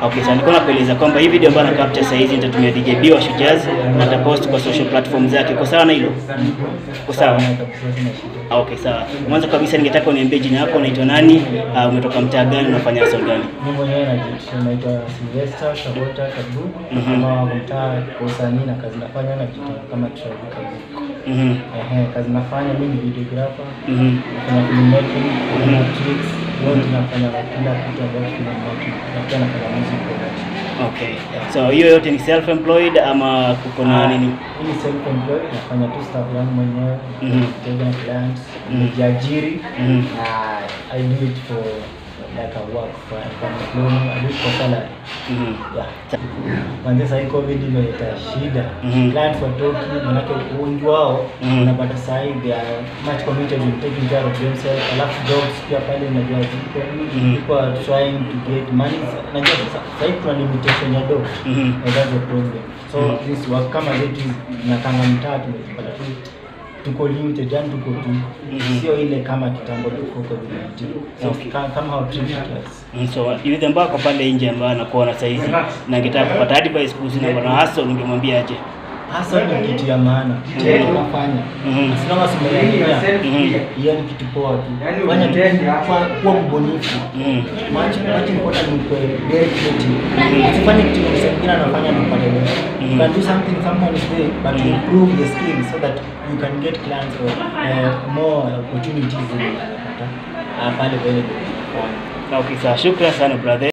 Okay, sasa nilikuwa nakueleza kwamba hii video ambayo na capture sasa hizi nitatumia DJB wa Shujaz na nitapost kwa social platform zake. Uko sawa na hilo? Uko sawa? Ah, Okay, sawa. Mwanzo kabisa ningetaka uniambie jina lako, unaitwa nani, uh, umetoka mtaa gani, unafanya hustle gani? Mimi mwenyewe najiita naitwa Sylvester Sabota Kabu Mhm. kama mtaa kwa usanii na kazi nafanya najiita kama Travis Kabu. Mhm. Ehe, kazi nafanya mimi ni videographer, Mhm. nafanya filmmaking, nafanya tricks, yote nafanya kila kitu ambacho filmmaking na pia nafanya music production. Okay. So hiyo yote ni self employed ama kuko na nini? Hii ni self employed, nafanya tu stuff yangu mwenyewe, Mhm. kutenga na clients, Mhm. nijiajiri Mhm. na I do it for like a work for for employment, I do it for salary. Mhm. Yeah. Manze sahii covid imeleta shida Mhm. clients watoki manake wengi wao Mhm. unapata sahii they are much committed in taking care of themselves alafu jobs pia pale unajua ziko Mhm. people are trying to get money najua sasa sahii kuna limitation ya do Mhm. and that's the problem so Mhm. this work kama zetu nakanga mtaa tumepata tu tuko limited yani tuko tu Mhm. sio ile kama kitambo tuko covid-19 so Okay. ka- kama how treat us Mm, So yule ambao ako pale nje ambaye anakuona saa hizi na angetaka kupata advice kuhusu na bwana hustle ungemwambia aje? hasa ni kitu ya maana kitu yenye tunafanya Mhm. Asinoma simeelewa. Mhm. Hiyo ni kitu poa tu. Fanya tu kwa- kuwa mbunifu. Mhm. Much much important ni kuwa very creative. Usifanye kitu yenye msee mwingine anafanya na upate wewe. You can do something someone is doing but Mhm. improve the skill so that you can get clients or uh, more opportunities in uh, pale pale. Okay, sawa. Shukrani sana brother.